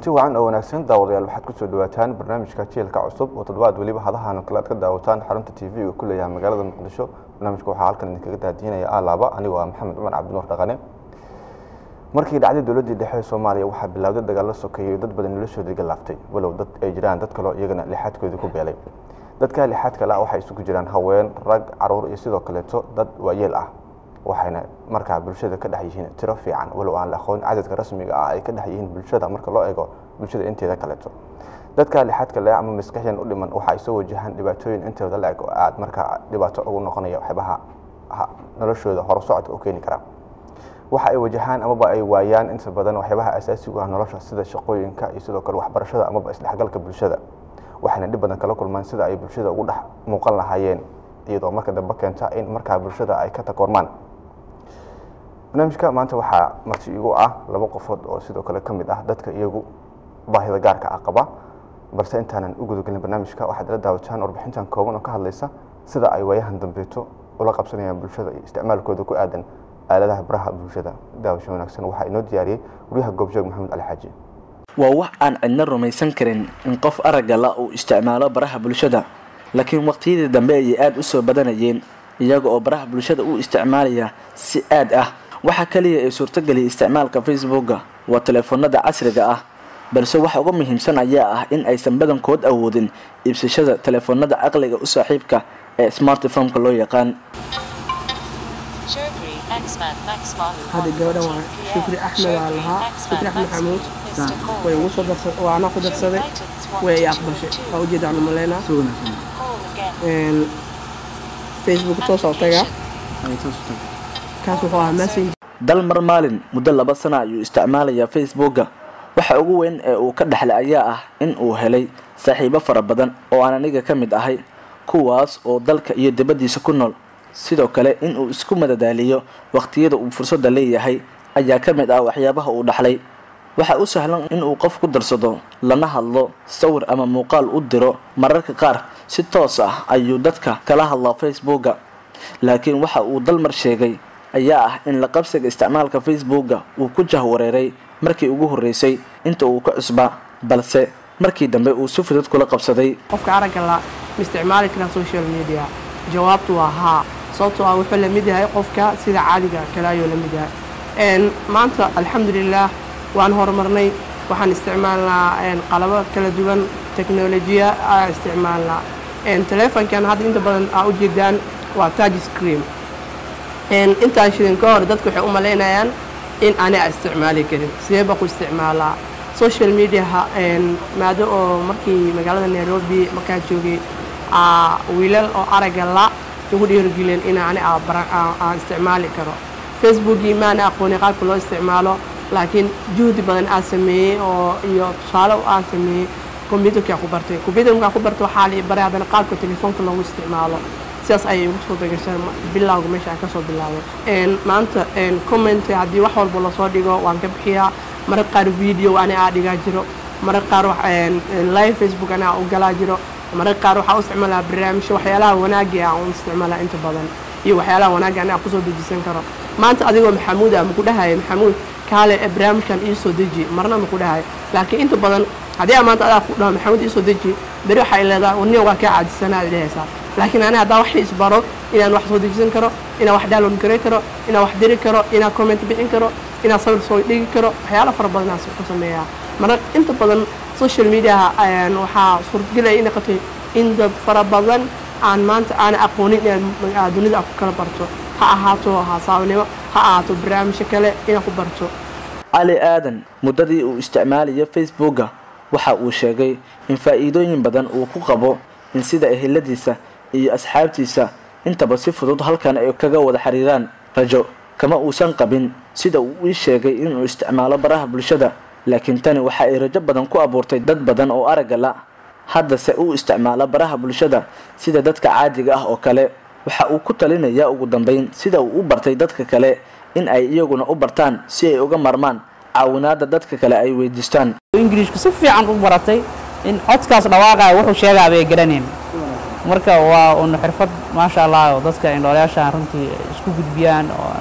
kulanti wacan oo wanaagsan daawadayaal waxaad kusoo dhawaataan barnaamijka jielka cusub oo toddobaad weliba hadahan oo kale aad ka daawataan xarunta t v-ga ku leeyahay magaalada muqdisho barnaamijka waxaa halkan idinkaga daadiinaya alaaba anigoo ah maxamed cumar cabdinuur dhaqane markii dhacday dowladdii dhexe ee soomaaliya waxaa bilowday dagaalo sokeeyey dad badan noloshoodii galaaftay walow dad ay jiraan dad kaloo iyagana lixaadkoodii ku beelay dadka lixaadka la waxay isugu jiraan haween rag caruur iyo sidoo kaleeto dad waayeel ah waxayna markaa bulshada ka dhex yihiin tiro fiican walow aan la aqoon cadadka rasmiga ah ay ka dhex yihiin bulshada marka loo eego bulshada inteeda kaleeto dadka lixaadka le ama maskaxyan u dhiman waxa ay soo wajahaan dhibaatooyin intooda la eg oo aad markaa dhibaato ugu noqonaya waxyaabaha noloshooda horusocodka u keeni kara waxa ay wajahaan amaba ay waayaan inta badan waxyaabaha asaasigu ah nolosha sida shaqooyinka iyo sidoo kale waxbarashada amaba isdhexgalka bulshada waxayna dhib badan kala kulmaan sida ay bulshada ugu dhex muuqan lahaayeen iyadoo marka dambe keenta in markaa bulshada ay ka takoormaan barnaamijka maanta waxaa marti igu ah laba qofood oo sidoo kale ka mid ah dadka iyagu baahida gaarka ah qaba balse intaanan u gudagelin barnaamijka waxaad ila daawataan warbixintan kooban oo ka hadlaysa sida ay waayahan dambeeto ula qabsanayaan bulshada iyo isticmaalkooda ku aadan aaladaha baraha bulshada daawasho wanaagsan waxaa inoo diyaariyey guryaha goobjoog maxamed cali xaaji waa wax aan cidna rumaysan karin in qof aragga la uu isticmaalo baraha bulshada laakiin waqtiyadii dambe ayay aada u soo badanayeen iyaga oo baraha bulshada u isticmaalaya si aad ah waxaa kaliya ee suurtogeliya isticmaalka facebooka waa teleefoonada casriga ah balse waxa uga muhiimsan ayaa ah in aysan badankood awoodin iibsashada teleefoonada caqliga u saaxiibka ee smartphomeka loo yaqaan hadda gabadhan waa shukri axmed aa lahaa shukri axmed xamuud way ugu soo darsa waa anaa ku darsaday way i aqbashay waa ujeedaan umaleynaa facebook toos oo tagaa kaas wuxuu ahaa message dal mar maalin muddo laba sana ayuu isticmaalayaa facebooka waxa ugu weyn ee uu ka dhexlay ayaa ah in uu helay saaxiibo fara badan oo aan aniga ka mid ahay kuwaas oo dalka iyo dibaddiisa ku nool sidoo kale in uu isku madadaaliyo waqtiyada uu fursadda leeyahay ayaa ka mid ah waxyaabaha uu dhaxlay waxaa u sahlan in uu qof ku darsado lana hadlo sawir ama muuqaal u diro mararka qaar si toos ah ayuu dadka kala hadlaa facebooka laakiin waxa uu dalmar sheegay ayaa ah in la qabsiga isticmaalka facebooka uu ku jahwareeray markii ugu horreysay inta uu ka cusbaa balse markii dambe uu si fudud kula qabsaday qofka aragga la ma isticmaali karaa social media jawaabtu waa haa sababtoo ah wuxuu la mid yahay qofka sida caadiga kale ayuu la mid yahay maanta alxamdulilah waan horumarnay waxaan isticmaalnaa qalabo kala duwan teknolojiya aa isticmaalnaa telefonkan hadda inta badan aa u jeedaan waa touch screen intaan shidin ka hor dadku waxay u malaynayaan in ani a isticmaali karin sidee baa ku isticmaalaa social mediaha maado oo markii magaalada nairobi markaa joogay wiilal oo aragga la ugu dhiirigeliyeen in ani aan isticmaali karo facebookii maana aqooni qaabka loo isticmaalo laakiin juhdi badan aa sameeyey oo iyo tusaale aa sameeyey combyuterkaa ku bartay combyuter markaa ku bartay waxaa la baray haddana qaabka telefoonka loogu isticmaalo sidaas ayay ugu soo begashay bilowga meesha aan kasoo bilaabay maanta comment haddii wax walba lasoo dhigo waan ka bixiyaa mararka qaar video ani aa dhigaa jiro mararka qaar live facebook ani aa u galaa jiro mararka qaar waxaa u isticmaalaa barnaamijyo waxyaalaha wanaagii aan u isticmaalaa inta badan iyo waxyaalaha wanaagii ani aa kusoo dejisan karo maanta adigoo maxamuud ah maku dhahaya maxamuud kaale ee barnaamijkan iisoo deji marna maku dhahayo laakiin inta badan haddii aa maanta adaa ku dhaho maxamuud iisoo deji beri waxay leedahay warniya waa kaa caadisanaa dhehaysaa laakiin ani haddaa wax isbaro inaan wax soo dejisan karo inaan wax download garay karo inaan wax diri karo inaan comment bixin karo inaan sawir soo dhigi karo waxyaala fara badan aan ku sameeyaa mar inta badan social mediaha waxaa suurtagelaya inay qatay in dad fara badan aan maanta aana aqoonin inaan dunida aan ku kala barto ha ahaato hasaawnimo ha ahaato barnaamijyo kale inaan ku barto cali aadan muddadii uu isticmaalayo facebooka waxa uu sheegay in faa'iidooyin badan uu ku qabo in sida eheladiisa iyo asxaabtiisa intaba si fudud halkan ay kaga wada xiriiraan rajo kama uusan qabin sida uu ii sheegay inuu isticmaalo baraha bulshada laakiin tani waxa ay rajo badan ku abuurtay dad badan oo aragga la haddase uu isticmaalo baraha bulshada sida dadka caadiga ah oo kale waxa uu ku talinayaa ugu dambeyn sida uu u bartay dadka kale in ay iyaguna u bartaan si ay uga marmaan caawinaada dadka kale ay weydiistaan ingiriishku si fiican u baratay in codkaas dhawaaqaya wuxuu sheegaa bay garanayn marka waa un xirfad maasha allah oo dadka indhoolayaashaan runtii isku gudbiyaan oo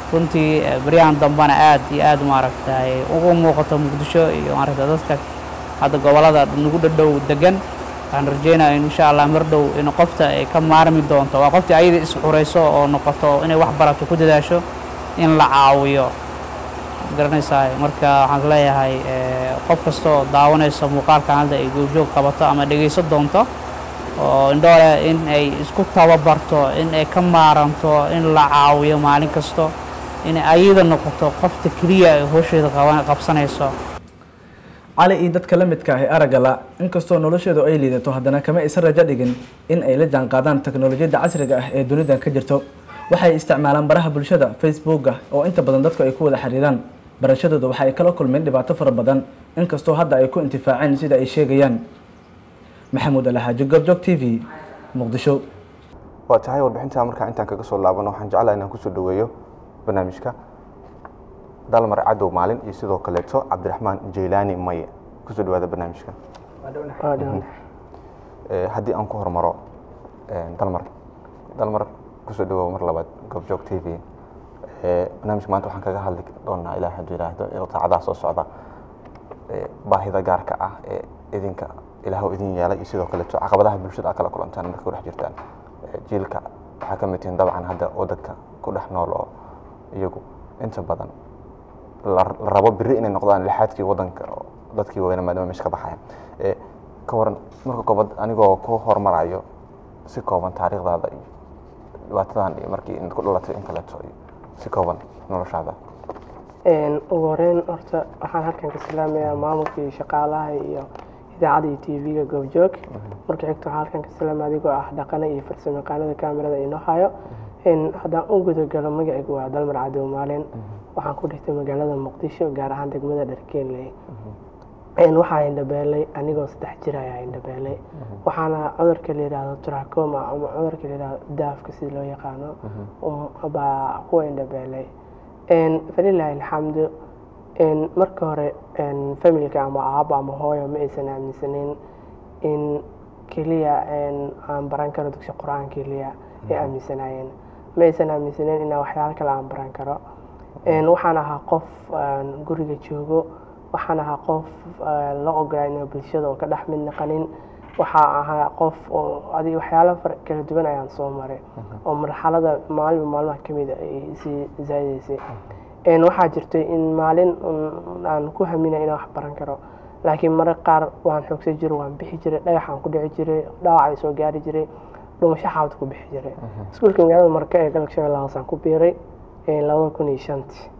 runtii eh, baryahan dambena aad iyo aad maaragtay ugu muuqato muqdisho iyo maaragta dadka hadda gobolada nagu dhadhow degan waxaan rajeynaya in insha allah mar dhow in qofta ay ka maarmi doonto waa qoftii ayada isxurayso oo noqoto inay wax barato ku dadaasho in la caawiyo garanaysaa marka waxaan leeyahay eh, qof kastoo daawanayso muuqaalkan hadda ay goobjoog qabato ama dhegayso doonto oo indhoole in ay isku tababarto in ay ka maaranto in la caawiyo maalin kasto in ayada noqoto qofta keliya ay howsheeda qaban- qabsanayso cali iyo dadka la midka ah ee aragga la inkastoo nolosheedu ay liidato haddana kama aysan rajo dhigin in ay la jaanqaadaan teknolojiyadda casriga ah ee dunidan ka jirto waxay isticmaalaan baraha bulshada facebooka oo inta badan dadku ay ku wada xiriiraan barashadooda waxa ay kala kulmeen dhibaato fara badan inkastoo hadda ay ku intifaaceen sida ay sheegayaan maxamuud alxaaji goobjoog t v muqdisho waa tahay warbixintaa markaa intaan kaga soo laabano waxaan jeclaha inaan kusoo dhaweeyo barnaamijka dalmar cadow maalin iyo sidoo kaleeto cabdiraxmaan jaylaani maye kusoo dhawaada barnaamijka Eh, haddii aan ku hormaro eh, dalmar dalmar kusoo dhawow mar labaad goobjoog t v Eh, barnaamijka maanta waxaan kaga hadli doonaa ilaa hadduu yidhaahdo ee saacadaha soo socda eh, baahida gaarka ah ee idinka ilaahw idin yeelay iyo sidoo kaleeto caqabadaha bulshada aad kala kulantaan marka ku dhex jirtaan Eh, jiilka waxaa ka mid tihiin dabcan hadda waddanka ku dhex nool oo iyagu inta badan la la rabo beri inay noqdaan lixaadkii waddanka oo dadkii weyna maadaama meesha ka baxaya Eh, ka waran marka koobaad anigoo ku hormarayo si kooban taariikhdaada iyo dhibaatadan iyo markii inaad ku dhalatay in kaleeto iyo si kooban noloshaada Een, ugu horeyn horta waxaan halkan ka salaamayaa maamulka iyo shaqaalaha iyo idaacadda iyo tv-ga goobjoog marka xigta waxaan halkan ka salaamaya adigoo ah dhaqane iyo farsamayaqaanada kaamirada inoo hayo Een, haddaan u gudagalo magacaygu waa dalmar cadow maalin waxaan ku dhigtay magaalada muqdisho gaar ahaan degmada dharkeenley Een, waxaa indhabeelay anigoo saddex jir ayaa indhabeelay waxaana cudurka la yidhaahdo trachoma ama cudurka la yidhaahdo daafka sida loo yaqaano um, baa kuwa indhabeelay Een, falilaahi alxamdu Een, marka hore een, familka ama aabo ama hooyo ma aysan aaminsanin in keliya een, aan baran karo dugsi qur-aan keliya ay aaminsanaayeen ma aysan aaminsanin inaan waxyaalo kale aan baran karo Een, waxaan ahaa qof een, guriga joogo waxaan ahaa qof een, la ogolaa inuu bulshada oo ka dhex mid naqanin waxaa ahaa qof oo adi waxyaalo far kala duwan ayaan soo maray oo marxalada maalinba maalmaha ka mid ay sii zaa'idaysay Een, waxaa jirtay in maalin un aan ku haminay inaan wax baran karo laakiin mararka qaar waan xoogsan jiray waan bixi jiray dhagaxaan ku dhici jiray dhaawac ay soo gaari jiray dhumasho xaabad ku bixi jiray iskuulka magaalada marka ee galka shabeellaha hoose aan ku biiray een, labada kun iyo shantii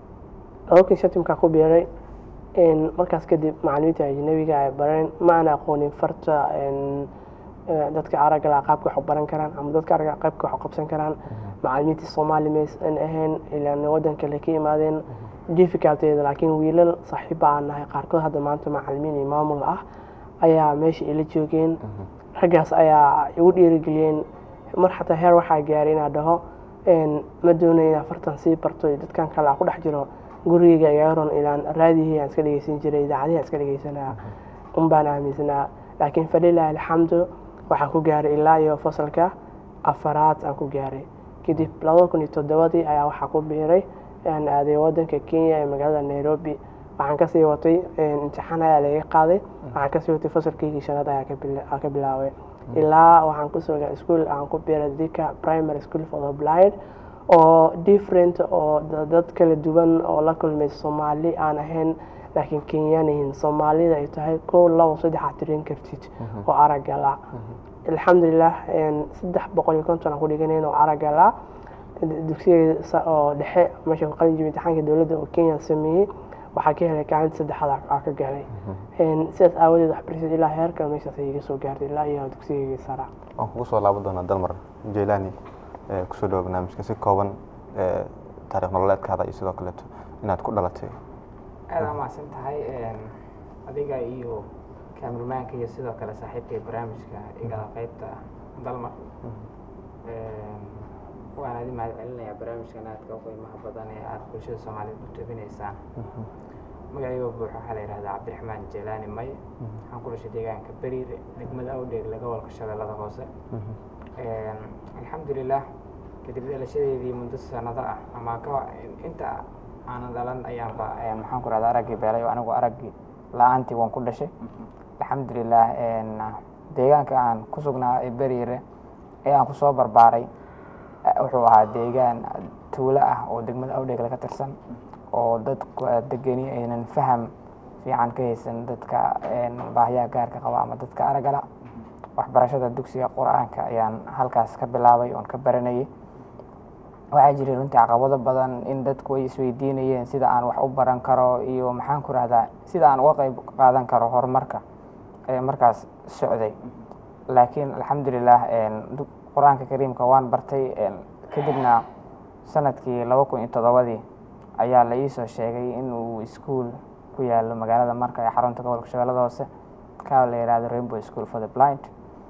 labada kun iyo shantii markaan ku biiray een, markaas kadib macallimiinta ajnabiga ay bareen ma aan aqoonin farta een, eh, dadka aragga leh qaabka wax u baran karaan ama dadka aragga leh qaabka wax u qabsan karaan macallimiinta soomaali maysan ahayn ilaan waddan kale ka imaadeen difficulteeda laakiin wiilal saaxiiba aan nahay qaarkood hadda maanta macallimiin iyo maamul ah ayaa meesha ila joogeen raggaas ayaa igu dhiirigeliyeen mar xataa heer waxaa gaaray inaa dhaho een, ma doonayo inaa fartan sii barto iyo dadkan kale aan ku dhex jiro gurigayga iga ron ilaan raadihii aan iska dhegeysan jiray idaacadihii aan iska dhegeysanaa un baan aaminsanaa laakiin falilaahi alxamdu waxaan ku gaaray ilaa iyo fasalka afaraad aan ku gaaray kadib labada kun iyo toddobadii ayaa waxaa ku biiray aan aaday wadanka kenya ee magaalada nairobi waxaan kasii watay een, imtixaan ayaa laga qaaday waxaan kasii watay fasalkaygii shanaad ayaa ka bila- aa ka bilaabay ilaa waxaan kusoo gaa iskuol aan ku biiray dika primary school for the blind oo different oo da- dad kala duwan oo la kulmay soomaali aan ahayn laakiin kenyaan yihiin soomaalida ay tahay kow labo saddex aad tirin kartid oo aragga la alxamdulilah een, saddex boqol iyo konton aan ku dhiganayn oo aragga la dugsiga sa- oo dhexe meesha ku qalin jibin imtixaanka dowladda oo kenya sameeyey waxaa ka helay kaalinta saddexaad aa- aa ka galay Een, sidaas aawadeed waxbarashada ilaa heerka meeshaas ay iga soo gaartay ilaa iyo dugsigayga sara waan kugu soo laaban doonaa dalmar jaylaani eh, kusoo dhawo barnaamijka si kooban eh, taariikh nololeedkaada iyo sidoo kaleeto inaad ku dhalatay aada umahadsan tahay een, adiga iyo kaamirmaanka iyo sidoo kale saaxiibkay barnaamijka igala qaybta dalmar Een, waan adi mahad celinayaa barnaamijkan aadka u qiimaha badan ee aada bulshada soomaaliyeed u tabinaysaan magacayga buux waxaa la yihahdaa cabdiraxmaan jelaani may waxaan ku dhashay deegaanka beriire degmada awdheeg laga walka shabeellada hoose Een, alxamdulilah kadib dhalashadeedii muddo sanado ah ama ka inta aanan dhalan ayaanba maxaan ku rahda araggii beelay oo anigu araggii la-aantii waan ku dhashay alxamdulilah deegaanka aan ku sugnaa ee beriire ee aan kusoo barbaaray wuxuu ahaa deegaan tuulo ah oo degmada awdheegle ka tirsan oo dadku degeni aynan faham fiican ka haysan dadka baahiyaha gaarka qaba ama dadka aragala waxbarashada dugsiga qur-aanka ayaan halkaas ka bilaabay oon ka baranayay waxaa jiray runtii caqabado badan in dadku ay isweydiinayeen sida aan wax u baran karo iyo maxaan ku rahdaa sida aan uga qeyb qaadan karo horumarka ee markaas socday laakiin alxamdulilah qur-aanka kariimka waan bartay kadibna sanadkii laba kun iyo toddobadii ayaa la iisoo sheegay in uu iskuol ku yaalo magaalada marka ee xarunta gobolka shabeellada hoose ka la yihahdo rainbow school for the blind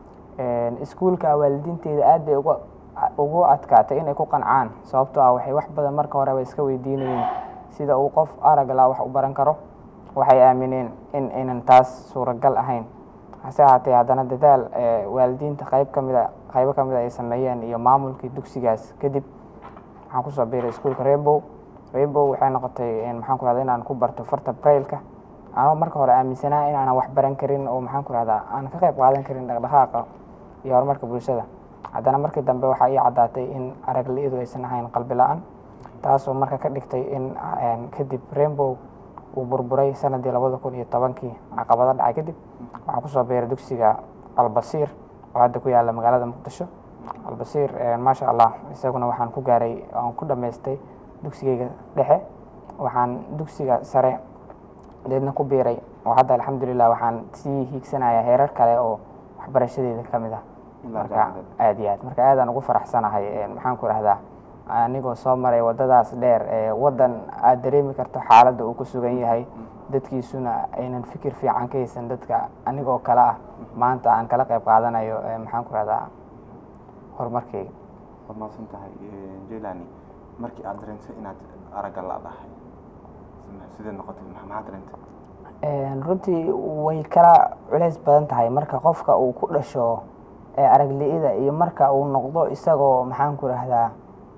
iskuolka waalidiinteeda aad bay uga ugu adkaatay inay ku qancaan sababtoo ah waxay wax badan marka horeba iska weydiinayeen sida uu qof aragla wax u baran karo waxay aamineen in aynan taas suuragal ahayn hase ahaatee haddana dadaal waalidiinta qayb ka mida qaybo ka mida ay sameeyeen iyo maamulkii dugsigaas kadib waxaan kusoo biiray iskuolka rainbow rainbow waxay noqotay maxaan ku rahda inaan ku barto farta brailka anoo marka hore aaminsanaa inaanan wax baran karin oo maxaan ku rahdaa aan ka qayb qaadan karin dhaqdhaqaaqa iyo horumarka bulshada haddana markii dambe waxaa ii caddaatay in aragli-idu aysan ahayn qalbi la-aan taasoo marka ka dhigtay in kadib rainbow uu burburay sanadii labada kun iyo tobankii caqabado dhacay kadib waxaan kusoo biiray dugsiga albasiir oo hadda ku yaala magaalada muqdisho albasiir maasha allah isaguna waxaan ku gaaray aan ku dhammaystay dugsigeyga dhexe waxaan dugsiga sare deedna ku biiray oo hadda alxamdulilah waxaan sii hiigsanayaa heerar kale oo waxbarashadeeda ka mid ah marka aad iyo aad marka aadaan ugu faraxsanahay maxaan ku rahdaa anigoo soo maray wadadaas dheer ee wadan aad dareemi karto xaaladda uu ku sugan yahay dadkiisuna aynan fikir fiican ka haysan dadka anigoo kale ah maanta aan kala qayb qaadanayo maxaan ku rahdaa horumarkeyga waad mahadsan tahay jelani markii aad dareentay inaad aragga la-dahay sidee noqotay maxaa dareentay runtii way kala culeys badan tahay marka qofka uu ku dhasho aragli-ida iyo marka uu noqdo isagoo maxaan ku rahdaa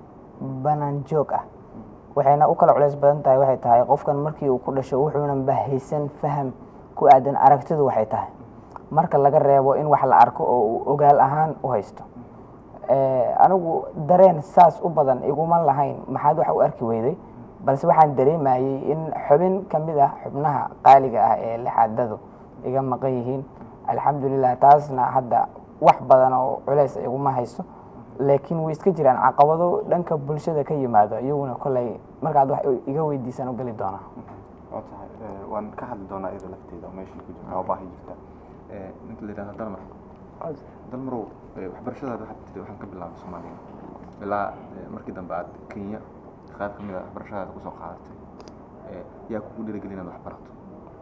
banaan joog ah waxayna u kala culeys badan tahay waxay tahay qofkan markii uu ku dhasho wuxuunan bahaysan faham ku aadan aragtidu waxay tahay marka laga reebo in wax la arko oo uu ogaal ahaan u haysto anigu dareen saas u badan iguma lahayn maxaad wax u arki weyday balse waxaan dareemayey in xubin ka mid ah xubnaha qaaliga ah ee lixaadadu iga maqan yihiin alxamdulilah taasna hadda wax badan oo culeys iguma hayso laakiin way iska jiraan caqabado dhanka bulshada ka yimaado iyaguna koley markaad wax iga weydiisaan u geli doonaa waa tahay waan ka hadli doonaa iyadoo lafteeda oo meeshii ku jirta oo baahi jirta ninka la yidhahda dalmar dalmarow waxbarashadaada waxaad tiri waxaan ka bilaabay soomaaliya ilaa markii dambe aad kenya qayb ka mid a waxbarashadaada kusoo qaadatay yaa kugu dhiirigeli inaad wax barato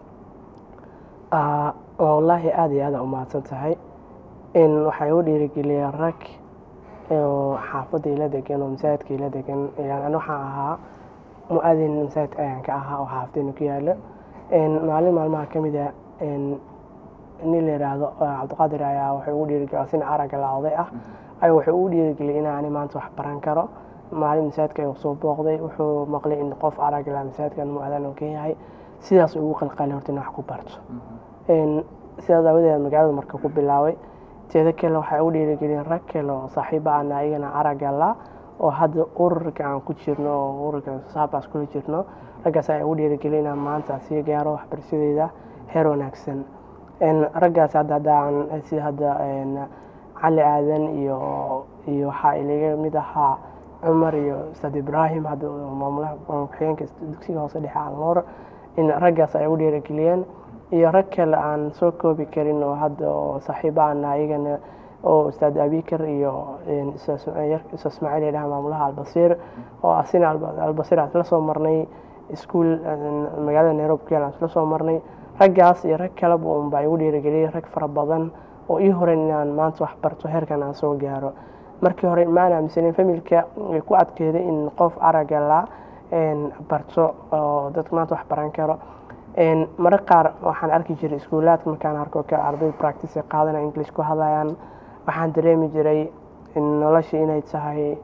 wallaahi aada iyo aada umahadsan tahay in waxay u dhiirigeliyeen rag oo xaafadda ila degan oo masaajidka ila degan yani waxaan ahaa mu-adin masaajidka ayaan ka ahaa oo xaafaddeena ku yaalo maalin maalmaha ka mid a nin la yidhaahdo cabdiqaadir ayaa wuxuu ugu dhiirigeliya sina aragga la oday ah ayaa wuxuu ugu dhiirigeliyay inaani maanta wax baran karo maalin masaajidka ayuu soo booqday wuxuu maqlay in qof aragga la masaajidkan mu-adan oo kan yahay sidaas ugu qalqalay horta in wax ku barto sidaas aawadeed magaalada marka ku bilaabay teeda kale waxay u dhiirigeliyeen rag kale oo saaxiiba ana ayagana aragga la oo hadda ururka aan ku jirno oo ururka saabaas kula jirno raggaas ayaa ugu dhiirigeliyay inaan maanta sii gaaro waxbarashadeyda heer wanaagsan raggaas hadda haddaan sida hadda cali aadan iyo iyo waxaa ilaga mid ahaa cumar iyo ustaad ibraahim hadda maamulaha ku-xigeenka dugsiga hoose dhexe alnoor in raggaas ay ugu dhiirigeliyeen iyo rag kale aan soo koobi karin oo hadda oo saaxiibaana ayagana oo ustaad abikar iyo ustaad ismaaciil yadhaha maamulaha albasiir oo asina albasiir aan isla soo marnay iskuol magaalada nairobi ku yaal aan isla soo marnay raggaas iyo rag kaleba unba igu dhiirigeliyay rag fara badan oo ii horeyn inaan maanta wax barto heerkan aan soo gaaro markii hore maan aaminsanin familka way ku adkeeday in qof aragga la barto oo dadka maanta wax baran karo mararka qaar waxaan arki jiray iskuulaadka markaan arko ka arday practice qaadanaya english ku hadlayaan waxaan dareemi jiray nolosha inay tahay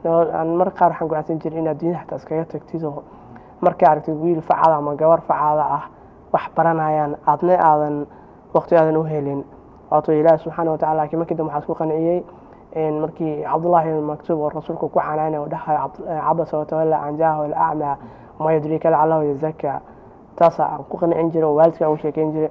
nolol aan marka qaar waxaan go'aansan jiray in adduunyada xataa iskaga tagtid oo markay aragtid wiil facaada ama gabar facaada ah wax baranayaan aadna aadan waqti aadan u helin waato ilaahi subxaana watacaala laakiin markii dambe waxaa isku qanciyey in markii cabdullaahi ibn maktuub oo rasuulku ku canaanay oo dhahayo cabd- eh, cabasa watawalla can jaahu alacmaa ma yudrika lacalahu yazaka taasaa aan ku qancin jiray oo waalidka aan u sheekeyn jiray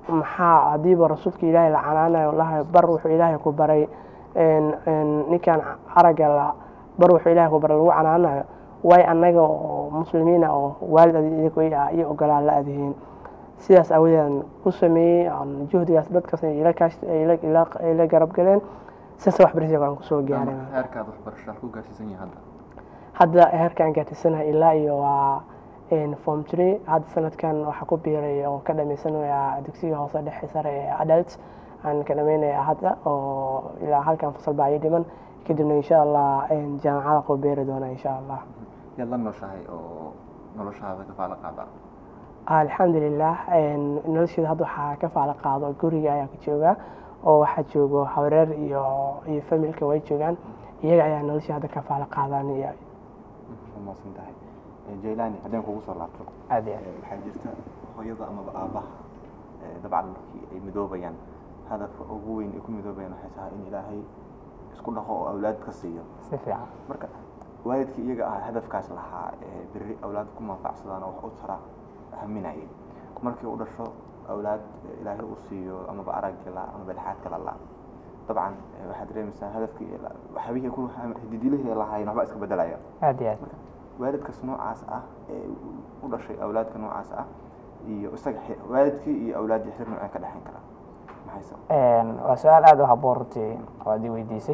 maxaa haddiiba rasuulka ilaahay la canaanayo lahayo bar wuxuu ilaahay ku baray een- een ninkan aragga la bar wuxuu ilaahay ku baray lagu canaanayo way annaga oo muslimiina oo waalid idinku ah iyo ogolaa la adihiin sidaas aawadeedan ku sameeyey aan juhdigaas dadkaas ay ila kaash ay ila- ila- ay ila garab galeen sidaas waxbarashada aan kusoo gaaray heerkaad waxbarasho ku gaarsiisan yahay hadda hadda heerkaan gaarsiisanahay ilaa iyo waa een, form three hadda sanadkan waxaa ku biiray oo ka dhameysanaya dugsiga hoose dhexe sare ee adult aan ka dhameynaya hadda oo ilaa halkan fasal baa ii dhiman kadibna insha allah een, jaamacada ku biiri doona insha allah yaad la nooshahay oo noloshaada ka faala qaada alxamdulilah een, nolosheeda hadda waxaa ka faala qaado guriga ayaa ka jooga oo waxaa joogo hawreer iyo iyo familka way joogaan iyaga ayaa noloshii hadda ka faala qaadaan iyo maasan tahay jaylani haddaan kugu soo laabto aad iyo aad Eh, waxaa jirta hooyada amaba aabaha eh, dabcan markii ay midoobayaan hadafka ugu weyn ay ku midoobayaan waxay tahay in ilaahay isku dhaqo oo awlaad ka siiyo si fiican marka waalidkii iyaga ah hadafkaas lahaa ee berri awlaad ku manfacsadaan oo wax u tara haminayay markii u dhasho awlaad eh, ilaahay uu siiyo amaba aragga la amaba lixaadka la la dabcan eh, waxaad dareemaysaa hadafkii la- waxyaabihii ku hididilihii lahaayeen waxba iska bedelaya aad iyo aad waalidkaas noocaas ah ee u dhashay awlaadka noocaas ah iyo isaga xi- waalidkii iyo awlaaddii xiriir noocee ka dhexayn karaa maxay sabab Een, waa su-aal aada u habboon runtii oo aad i weydiisay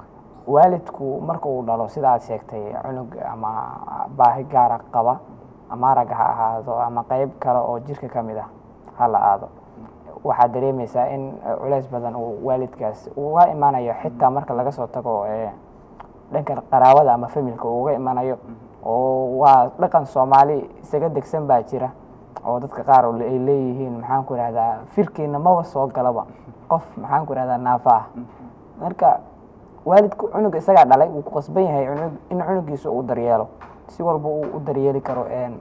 waalidku marka uu dhalo sida aad sheegtay cunug ama baahi gaara qaba ama aragga ha ahaado ama qeyb kale oo jirka ka mid ah ha la aado waxaad dareemaysaa in eh, culays badan uu waalidkaas uga imanayo xitaa marka laga soo tago eh, dhanka qaraabada ama familka uu uga imanayo oo waa dhaqan soomaali isaga degsan baa jira oo dadka qaar oo ay leeyihiin maxaan ku ihahdaa firkiina maba soo galaba qof maxaan ku ihahdaa naafa ah marka waalidku cunuga isagaa dhalay wuu ku qasban yahay cunug in cunugiisa uu daryeelo si walba uu u daryeeli karo een,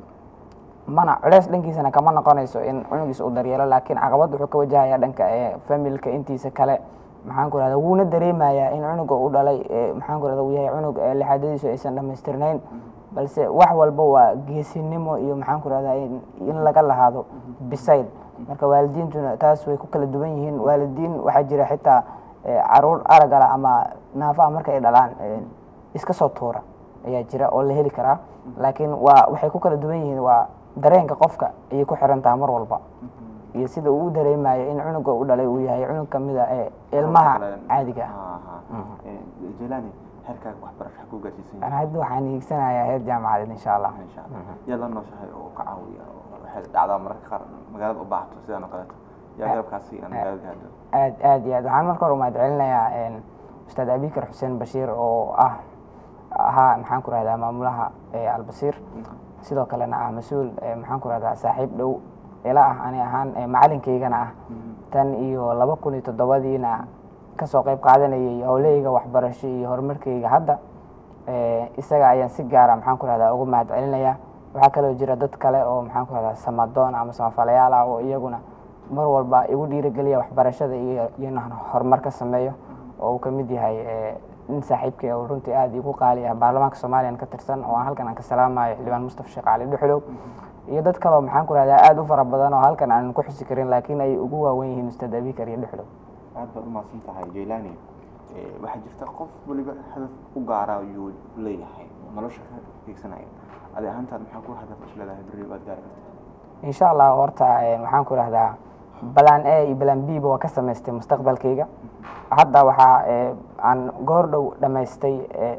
mana culeys dhankiisana kama noqonayso in cunugiisa uu daryeelo laakiin caqabad wuxuu ka wajahaya dhanka ee familka intiisa kale maxaan ku rahda wuuna dareemayaa in cunuga uu dhalay ee, maxaan ku rahda uu yahay cunug ee lixaadadiisu aysan dhammaystirnayn balse wax walba waa geesinimo iyo maxaan ku rahdaa in, in laga lahaado bisayl marka waalidiintuna taas way ku kala duwan yihiin waalidiin waxaa jira xitaa ee, caruur aragala ama naafaha marka ay dhalaan ee, iska soo tuura ayaa jira oo la heli karaa laakiin waa waxay ku kala duwan yihiin waa dareenka qofka ayay ku xiran tahay mar walba iyo sida uu u dareemayo in cunuga u dhalay uu yahay cunug ka mid a ee ilmaha caadiga ah jelani heerkaaga waxbarasho ha ku gaarsiisan Aan yahay hadda waxaan hiigsanayaa heer jaamacadeed insha allah insha allah yaad la nooshahay oo ka caawiya oo waxay dhacdaa mararka qaar magaalada u baahato sidaan oo kaleeto yaa garabkaasi aan magaalada gaadho aad aad iyo aad waxaan marka hore umahad celinayaa een, ustaad abikar xuseen bashiir oo ah ahaa maxaan ku rahdaa maamulaha ee albasiir sidoo kalena ah mas-uul ee, maxaan ku rahdaa saaxiib dhow ila ah ani ahaan ee, macalinkaygana ah tan iyo laba kun iyo toddobadiina kasoo qayb qaadanayay howlahayga waxbarasho iyo horumarkayga hadda ee, isaga ayaan si gaara maxaan ku rahdaa ugu mahad celinaya waxaa kaloo jira dad kale oo maxaan ku rahdaa samadoon ama samafalayaal ah oo iyaguna mar walba igu dhiirigeliya waxbarashada iyo iyo inaan horumar ka sameeyo oo uu ka mid yahay ee, nin saaxiibkay oo runtii aada igu qaali ah baarlamaanka soomaaliyan ka tirsan oo aan halkan aan ka salaamayo xildhibaan mustafa sheekh cali dhuxlow iyo dad kaleo maxaan ku rahdaa aada u fara badan oo halkan aanan ku xusi karin laakiin ay ugu waawen yihiin ustaad abikar iyo dhuxlow aad baad umahadsan tahay jaylani Eh, waxaa jirta qof waliba hadaf u gaara ayuu leeyahay oo nolosha ka fiigsanaya adi ahaantaad maxaa ku hadaf is leedahay berri waad gaari kartaa insha allah horta eh, waxaan ku rahdaa balan a iyo balan b ba waa ka samaystay mustaqbalkayga hadda waxaa eh, aan goor dhow dhammaystay eh,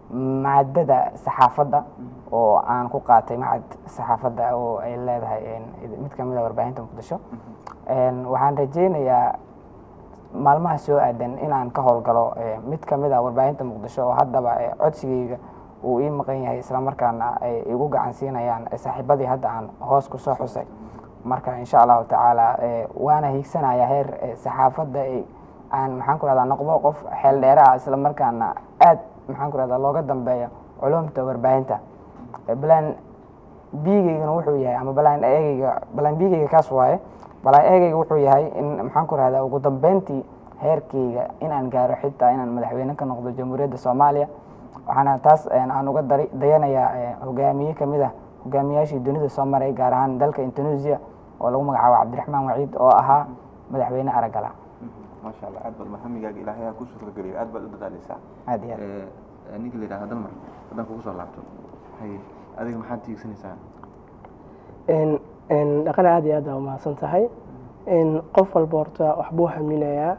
maadada saxaafadda oo aan ku qaatay macad saxaafadda oo ay leedahay eh, mid ka mid a warbaahinta muqdisho En, waxaan rajeynayaa maalmaha soo aadan inaan ka howlgalo eh, mid ka mid a warbaahinta muqdisho oo haddaba eh, codsigayga uu ii maqan yahay islamarkaana ay igu gacan siinayaan eh, saaxiibadii hadda aan hoos ku soo xusay marka insha allahu tacaala eh, waana hiigsanaya heer eh, saxaafadda ay aan maxaan ku rahdaa noqdo qof xeel dheere ah islamarkaana aad maxaan ku rahdaa looga dambeeyo culumta warbaahinta balaan biigeygana wuxuu yahay ama balaan eegeyga balaan biigeyga kaas waaye balaan eegeyga wuxuu yahay in maxaan ku rahdaa ugu dambeyntii heerkeyga inaan gaaro xitaa inaan madaxweyne ka noqdo jamhuuriyadda soomaaliya waxaana taas aan uga dari dayanayaa hogaamiye kamid ah hogaamiyaashii dunida soo maray gaar ahaan dalka indonesia oo lagu magacaabo cabdiraxmaan waciid oo ahaa madaxweyne aragala maasha allah aad baad mahamigaga ilaahay ha ku suurtageliyo aad baad u dadaaleysaa aad iyo aad ninka la yidhahda dalmar haddaan kugu soo laabto hay adiga maxaad tiigsanaysaa dhaqana aad iyo aad aa umahadsan tahay qof walba horta waxbuu haminayaa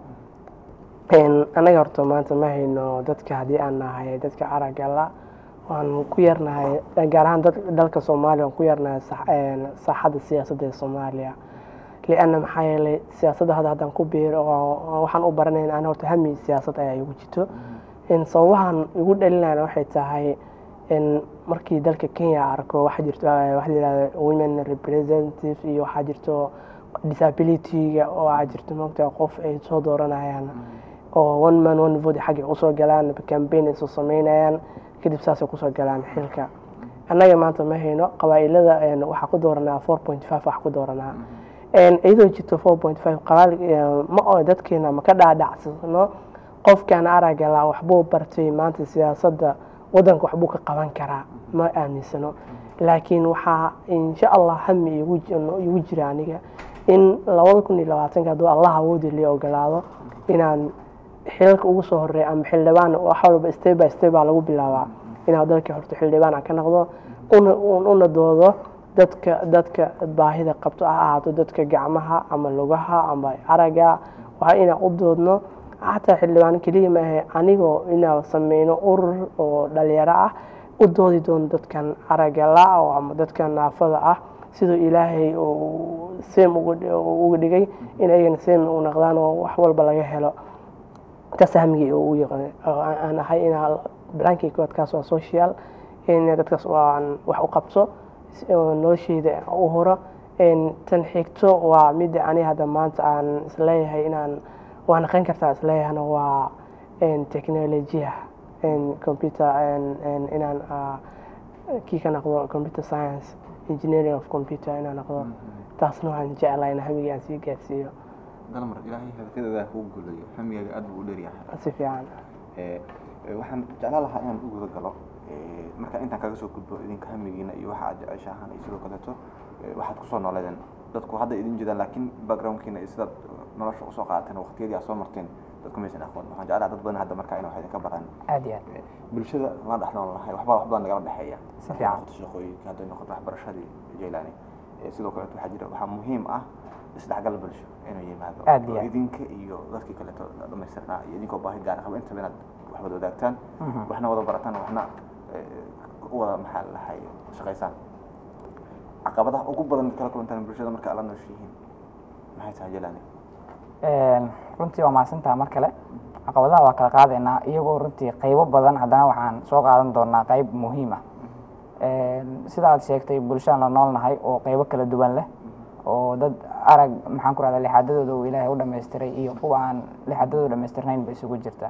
annaga horta maanta ma hayno dadka haddii aan nahay dadka aragala waan ku yarnahay gaar ahaan dalka soomaaliya waan ku yarnahay saaxadda siyaasadda ee soomaaliya lianna maxaa yeelay siyaasadda hadda haddaan ku biiro waxaan u baranayn ana horta hami siyaasad ayaa igu jirto sababahan igu dhalinayna waxay tahay markii dalka kenya arko waxaa jirto waxa la yihahda women representative iyo waxaa jirto disability-ga oo waxaa jirto maogtaa qof ay soo dooranayaan oo one man one vote xagga usoo galaan campaign ay soo sameynayaan kadib saasay kusoo galaan xilka annaga maanta ma hayno qabaa-ilada waxaa ku dooranaa four point five wax ku dooranaa iyadoo jirto four point five qabaal ma oo dadkeena ma ka dhaadhacsano qofkan aragala waxbuu bartay maanta siyaasadda waddanka waxbuu ka qaban karaa ma aaminsano laakiin waxaa insha allah hami igu jira aniga in labada kun iyo labaatanka hadduu allah awoodi li ogolaado inaan xilalka ugu soo horeeya ama xildhibaan wax walba step by step baa lagu bilaabaa inaan dalka horto xildhibaan aan ka noqdo una doodo dadka dadka baahida qabto ha ahaato dadka gacmaha ama lugaha ama araga waa inaan u doodno xataa xildhibaan keliya maahe anigoo inaan sameyno urur oo dhalinyaro ah u doodi doono dadkan aragala ama dadka naafada ah siduu ilaahay seem uga dhigay in ayagana seem u naqdaan oo wax walba laga helo taas hamigii aan ahay inaa blankii kood kaas waa social in dadkaas aan wax u qabto nolosheyda u horo tan xigto waa midda ani hadda maanta aan isleeyahay inaan waa naqan kartaa isleeyahana waa technolojiya computer inaan kii ka noqdo computer science engineering of computer inaan noqdo taasna waxaan jeclaa in hamigii aan sii gaarsiiyo dalmar ilaahay hadafyadaada kuu gulayo hamigaaga aad buu u dheeryahay si fiican waxaan jeclaan lahaa inaan u guda galo marka intaan kaga soo gudbo idinka hamigiina iyo waxa aad jeceshahaan iyo sidoo kaleeto waxaad kusoo nooleedeen dadku hadda idin jeedaan laakiin backgroundkiina iyo sidaad nolosha usoo qaadateen waqtiyadii aad soo marteen dadku maysan aqoon waxaan jeclaa dad badan hadda markaa ina wax idinka baraan aad iyo aad bulshada la dhex nool lahay waxbaa wax badan nagala dhexeeya Si fiican. noqoto shaqooyinka hadday noqoto waxbarashadii jaylaani sidoo kaleeto waxaa jira waxaa muhiim ah isdhexgal bulsho inuu yimaado Aad iyo oo aad. idinka iyo dadkii kaleeto dhamaystirnaa iyo idinkoo baahi gaar qaba intaba inaad wax wada wadaagtaan waxna wada barataan waxna eh, u wada maxaa lahay shaqaysaan caqabadaha ugu badan kala kulantaan bulshada marka ala nooshihiin maxay tahay jaylaani runtii waa mahadsantaha mar kale caqabadaha waa kala qaadaynaa iyagoo runtii qaybo badan haddana waxaan soo qaadan doonaa qayb muhiim ah sida aad sheegtay bulshadaan la noolnahay oo qaybo kala duwan leh oo dad arag maxaan ku rahda lixaadadooda uu ilaahay u dhamaystiray iyo kuwa aan lixaadadooda dhamaystirnayn ba isugu jirta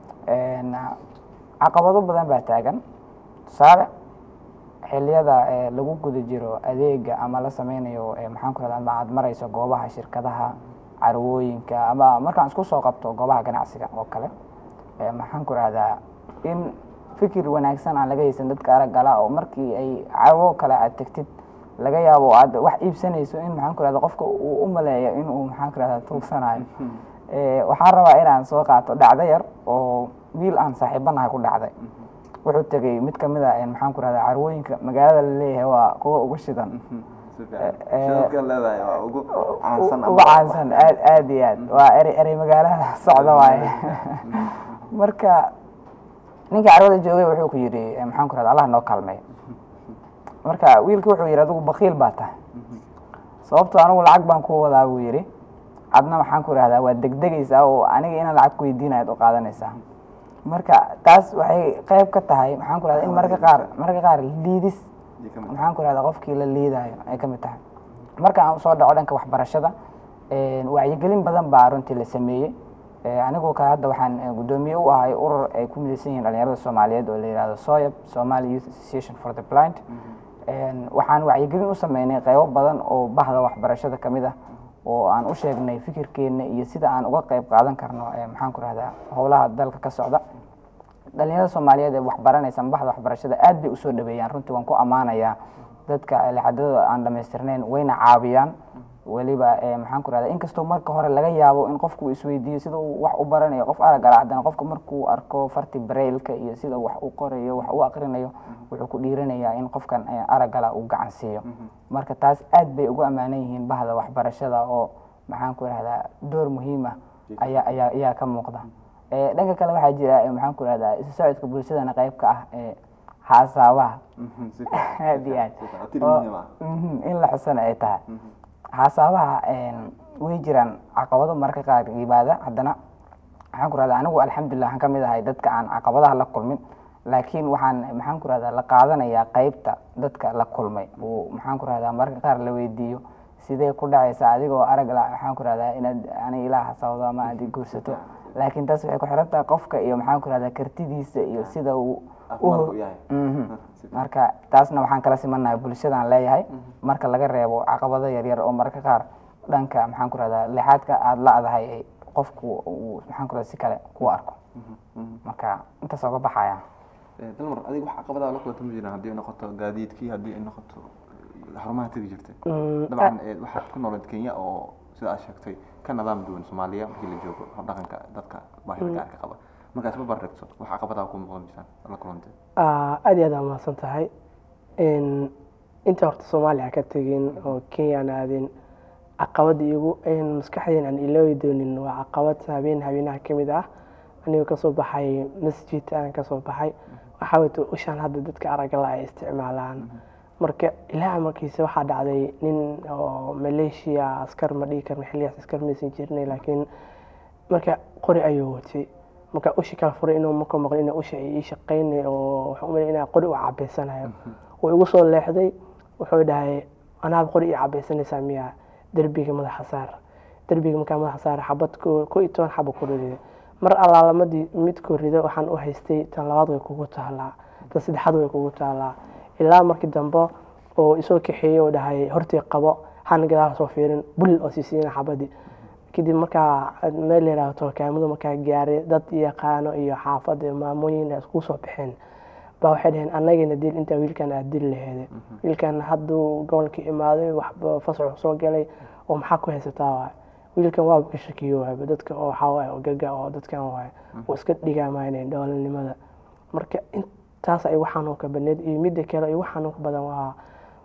caqabado badan baa taagan tusaale xiliyada ee lagu guda jiro adeega ama la sameynayo ee maxaan ku rahda ama aad marayso goobaha shirkadaha carwooyinka ama markaan isku soo qabto goobaha ganacsiga oo kale ee maxaan ku rahdaa in fikir wanaagsan aan laga haysan dadka araggala oo markii ay carwo kale aad tegtid laga yaabo oo aad wax iibsanayso in maxaan ku rahda qofka uu u maleeyo inuu maxaan ku rahda tuugsanayo Eh, waxaan rabaa inaan soo qaato dhacdo yar oo wiil aan saaxiibanahay ku dhacday wuxuu tegey mid kamid a maxaan ku rahda carwooyinka magaalada la leeyahay waa kuwa ugu shidan si fiican eh, shidadka leedahay waa ugu caansan ama- uga caansan aad aad iyo aad waa erey erey magaalada socda waaye marka ninka carwada joogay wuxuu ku yidhi eh, maxaan ku rahda allah noo kaalmeey marka wiilki wuxuu yidhi adigu bakiil baa tahay sababto anigu lacag baan ku wadaa buu yidhi adna maxaan ku rahdaa waa degdegaysaa oo aniga inaan lacag ku weydiinayo ad u qaadanaysaa marka taas waxay qayb ka tahay maxaan ku rahdaa in mararka qaar mararka qaar liidis Iyo ka mid ah. maxaan ku rahdaa qofkii la liidayo ay ka mid tahay marka aan usoo dhaco dhanka waxbarashada een, wacyigelin badan baa runtii la sameeyey Eh, anigoo kale hadda waxaan eh, guddoomiye u ahay urur ay ku midaysan yihiin dhalinyarada soomaaliyeed oo la yihahdo soyab somali youth association for the blind En, waxaan wacyigelin u sameynay qeybo badan oo bahda waxbarashada ka mid ah oo aan u sheegnay fikirkeena iyo sida aan uga qeyb qaadan karno eh, maxaan ku rahdaa howlaha dalka ka socda dhalinyarada soomaaliyeed ee waxbaranaysa bahda waxbarashada aad bay usoo dhaweeyaan runtii waan ku ammaanayaa dadka lixadadooda aan dhamaystirnayn wayna caawiyaan weliba eh, maxaan ku rahdaa inkastoo marka hore laga yaabo in qofku uu isweydiiyo sida uu wax u baranayo qof arag ala haddana qofka markuu arko farti brailka iyo sida wax u qorayo wax u aqrinayo wuxuu ku dhiiranayaa in qofkan eh, aragala uu gacan siiyo marka taas aad bay ugu ammaanan yihiin bahda waxbarashada oo maxaan ku rahdaa door muhiim ah ayaa ayaa ayaa ka muuqda Eh, dhanka kale waxaa jira eh, maxaan ku rahdaa isu socodka bulshadana qayb ka ah eh, xasaabaha aad iyo aad oo- Mhm, in la xusana ay tahay xasaabaha way jiraan caqabado marka qaar yimaada haddana maxaan ku rahdaa anigu alxamdulilah waxaan ka mid ahay dadka aan caqabadaha la kulmin laakiin waxaan maxaan ku rahdaa la qaadanayaa qeybta dadka la kulmay oo maxaan ku rahdaa marka qaar la weydiiyo sidee ku dhacaysa adigoo arag la maxaan ku rahdaa inaad ani ilaa xasaawdo ama aad i guursato laakiin taas waxay ku xiran tahay qofka iyo maxaan ku rahdaa kartidiisa iyo sida uu Caafimaadku u yahay. Mhm. marka taasna waxaan kala simanahay bulshadaan leeyahay marka laga reebo caqabado yaryar oo marka qaar dhanka maxaan ku rahdaa lixaadka aada la-dahay ay qofku uu maxaan ku rahdaa si kale ku arko marka intaas oga baxaya dalmar adiga wax caqabadaha la kulanta ma jiraan haddii ay noqoto gaadiidkii haddii ay noqoto xarumaha tegi jirtay dabcan eh, waxaad ku noolayd kenya oo sida aad sheegtay ka nidaam duwan soomaaliya markii la joogo habdhaqanka dadka baahida gaarka qaba markaad isba bardhigto wax caqabadaha ku muuqdan jiraan la kulantay Ah, aad iyo aad aa mahadsan tahay En, inta horta soomaaliya ka tegin oo kenya aan aadin caqabada igu en maskaxdeen aan iloobi doonin waa caqabad habeen habeenaha ka mid ah anigoo kasoo baxay masjid aan kasoo baxay waxaa wata ushaan hadda dadka aragala ay isticmaalaan marka ilaaha markiisa waxaa dhacday nin oo maleeshiya askar ma dhihi karna xilligaas askar maysan jirnay laakiin marka qori ayuu watay marka ushi kala furay inuu markuu maqlay inaa usha ay ii shaqaynay oo waxaan u malay inaa qori u cabaysanayo wuu igu soo leexday wuxuu dhahay anaad qori ii cabaysanaysaa miyaa derbiga madaxa saar derbiga markaa madaxa saar xabad ko ko iyo toban xaba ku riday mar allaalamadii midkuu rido waxaan u haystay tan labaad way kugu taalaa tan saddexaad way kugu taalaa ilaa markii dambe oo isoo kaxeeyey oo dhahay hortii qabo hana gadaal soo fiirin bul oo siisiina xabadii kadib markaa meel yaraahdo tolkaamada markaa gaaray dad yaqaano iyo xaafad iyo maamooyin ay isku soo baxeen baa waxay dhaheen annagana dil intaa wiilkan aad dili laheede wiilkan hadduu gobolka imaaday waxba fasaxu soo galay oo maxaa ku haysataa waay wiilkan waaba ka shakiyo waayba dadka oo waxaa waaye oo gaga oo dadkan waaye oo iska dhigaamaynay dhoolanimada marka intaas ay waxaan oo ka baneed iyo midda kale iyo waxaan ka badan waa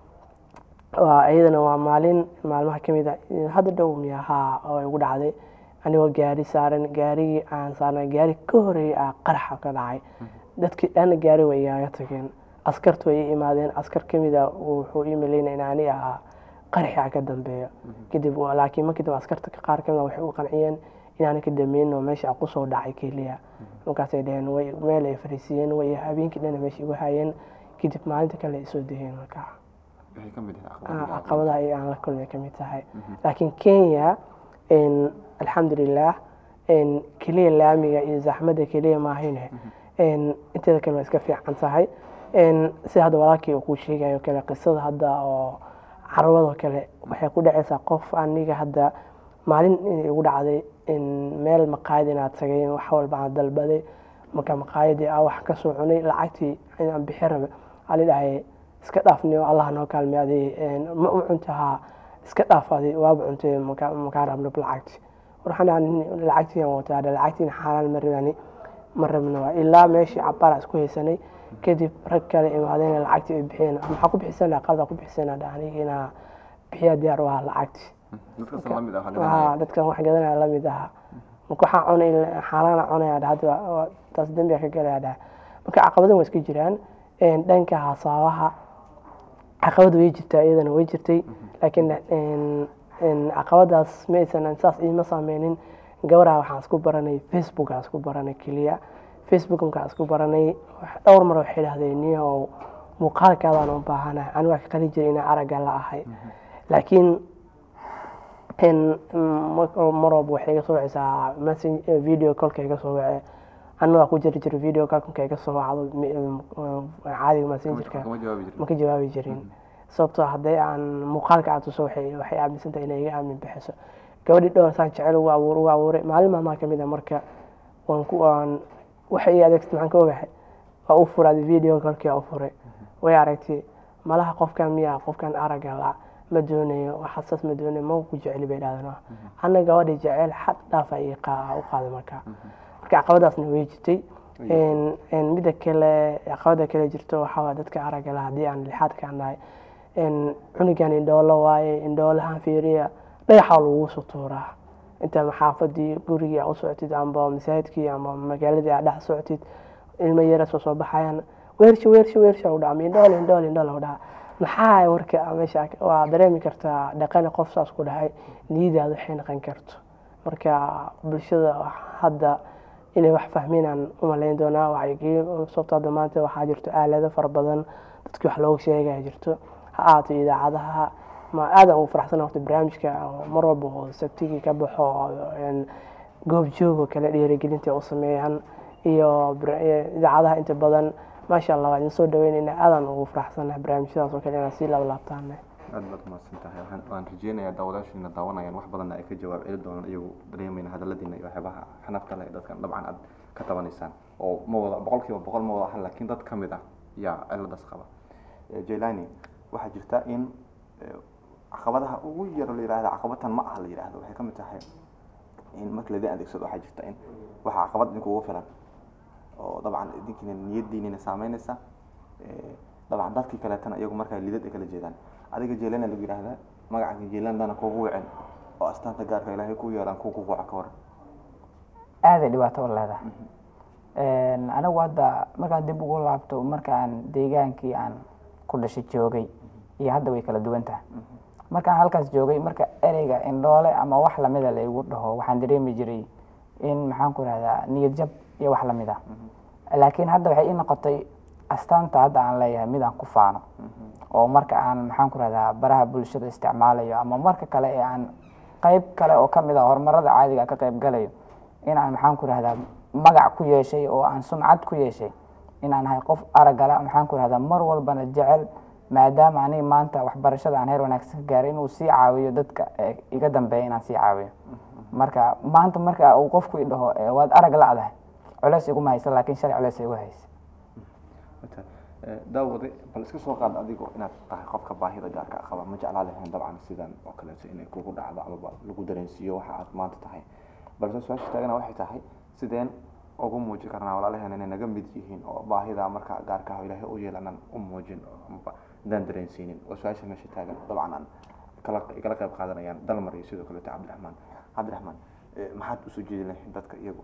waa iyadana waa maalin maalmaha ka mid a hadda dhow miyahaa oo igu dhacday anigoo gaari saaran gaarigii aan saarnay gaari ka horeeyay aa qaraxa ka dhacay dadkii dhanna gaari way igaaga tageen askartu way ii imaadeen askar ka mid a wuxuu ii malaynaya in ani ahaa qaraxa ka dambeeyo kadib waa- laakiin markii dambe askarta qaar kamid a waxay u qanciyeen inaana ka dameyn oo meesha kusoo dhacay keliya markaasay dhaheen way meel ay fariisiiyeen way habeenkii dhanna meesha igu hayeen kadib maalinta kale ay soo degeen markaa waxay ka mid Ah, tahay caqabadaha ay aan la kulmay ka mid tahay laakiin kenya en, alxamdulilah en, keliya laamiga iyo zaxmadda keliya maahine en, inteeda kale waa iska fiican tahay En, sida hadda walaalkii uu kuu sheegayo kale qisada hadda oo carwadoo kale waxay ku dhacaysaa qof aniga hadda maalin inay igu dhacday in meel maqaayad inaad tagay wax walba aan dalbaday marka maqaayadii aa wax kasoo cunay lacagtii inaan bixi rabe aa la dhahay iska dhaafniyo allah noo kaalmay adi ma u cuntahaa iska dhaaf adi waaba cuntay maka- makaa rabno lacagti waxaan dhahay lacagtiian wataa dha lacagtiina xaaraan ma rabani ma rabno waa ilaa meeshii cabaara isku haysanay kadib rag kale imaadeen lacagtii ay bixiyeen maxaa ku bixisana qalda ku bixisana dha aniga inaa bixiya diyaar u ahaa lacagti dadkaas la mid ah waxaa Aa, dadkan wax gadanaya lamid aha marka waxaa cunay xaalaana cunaya dha hadda waa- waa- taas dembiga ka galaya dha marka caqabadan waa iska jiraan En, dhanka hasaabaha caqabada way jirtaa iyadana way jirtay laakiin en- en, caqabadaas ma aysan saas iima saameynin gabaraha waxaan isku baranay facebook aan isku baranay keliya facebook markaan isku baranay wax- dhowr mar waxay dhahdeen niyow muuqaalkaadaan u baahanahay anigu waa ka qalin jiray inaan aragga la ahay laakiin in mar mar walba waxay iga soo wacaysaa message video callka iga soo wace anna waa ku jiri jira video callka iga soo wacdo mi- um, caadiga messengerka kama jawaabi jirin ma ka jawaabi jirin sababtoo ah haddii aan muuqaalka aad tuso waxay waxay aaminsan tahay inay iga aamin bixiso gabadhii dhowr saan jecel ugu abuur ugu abuuray maalin maalmaha ka mid a marka waan ku waan waxay ii adeegsatay maxaan ka ogahay waa u furaaday video callkii waa u furay way aragtay malaha qofkan miyaa qofkan aragga la ma doonayo wax xasaas ma doonayo ma ku jeceli bay dhahdeen anna gabadhii jecel xad dhaafa ii qaa u qaaday marka marka caqabadaasna way jirtay Een- een mida kale caqabada kale jirto waxaa waay dadka aragga la haddii aan lixaadka nahay een cunugan indhoolo waaye indhoolahan fiiriya dhagaxa lagu soo tuuraa inta xaafadii gurigii aa u socotid amba masaajidkii ama magaaladii aa dhex socotid ilmo yara soo soo baxayaan weersha weersha weersha u dhaca ama indhool indhool indhool u dhaca maxaa marka meesha waa dareemi kartaa dhaqani qof saas ku dhahay niyadaada waxay noqon karto marka bulshada hadda inay wax fahminaan umalayn doonaa wacyigelin sababto hadda maanta waxaa jirto aalado fara badan dadkii wax looga sheegaya jirto ha ahaato idaacadaha ma aadan ugu faraxsan horta barnaamijka oo mar walba oo sabtigii ka baxo oo, een, goob joog oo kale dhiirigelinta u sameeyaan iyo bar- iyo idaacadaha inta badan maasha allah waa idin soo dhaweynayna aadan ugu faraxsanahay barnaamijyadaas oo kale inaad sii laablaabtaan aad baad umahadsan tahay waxaan waan rajeynayaa daawadaashiina daawanayaan wax badanna ay ka jawaab celi doonaan iyagu dareemayna hadaladiina iyo waxyaabaha xanafta leh dadkan dabcan aad ka tabanaysaan oo ma wada boqol kiiba boqol ma wada ahan laakiin dad ka mid ah yaa ciladaas qaba Eh, jailani waxaa jirta in eh, caqabadaha ugu yaro la yihahda caqabatan ma aha la yihahdo waxay ka mid tahay in marka laidin adeegsado waxaa jirta in waxaa caqabad idinkugu filan oo dabcan idinkiina niyadiinina saameynaysa Eh, dabcan dadkii kaleetana iyagu markaa lidad ay kala jeedaan adiga jeelana lagu yihahdaa magaca jeelandana kugu wicin oo astaanta gaarka ilaahay ku yeelaan kugu waca ka waran aaday dhibaato u leedahay Een, anigu hadda markaan dib ugu laabto markaan deegaankii aan ku dhashay joogay iyo hadda way kala duwan tahay markaan halkaas joogay marka ereyga indhoole ama wax lamida la igu dhaho waxaan dareemi jiray in maxaan ku rahdaa niyad jab iyo wax lamid ah laakiin hadda waxay ii noqotay astaanta hadda aan leeyahay mid aan ku faano oo marka aan maxaan ku rahdaa baraha bulshada isticmaalayo ama marka kale ee aan qayb kale oo kamid ah horumarada caadiga ka qayb galayo in aan maxaan ku rahdaa magac ku yeeshay oo aan sumcad ku yeeshay in aan ahay qof aragala maxaan ku rahdaa mar walbana jecel maadaama aniga maanta waxbarashada aan heer wanaagsan ka gaaray inuu sii caawiyo dadka ee iga dambeeya inaan sii caawiyo marka maanta marka uu qofku i dhaho "Eh, waad arag la'dahay culeys iguma haysa laakiin shalay culeys igu haysa Wata, eh, daawade bal iska soo qaad adigo inaad tahay qofka baahida gaarka ah qaba ma jeclaa lahayn dabcan sidan oo kaleeto inay kugu dhacdo amaba lagu dareensiiyo waxa aad maanta tahay balse su-aasha taagana waxay tahay sideen ugu muujin karnaa walaalaheena inay naga mid yihiin oo baahida marka gaarka ah oo ilaahay u yeelanan u muujin amaba hadaan dareensiinin waa su-aasha meesha taagan dabcan aan kala kala qayb qaadanayaan dalmar iyo sidoo kaleeto cabdiraxmaan cabdiraxmaan eh, maxaad usoo jeedi lahayn dadka iyagu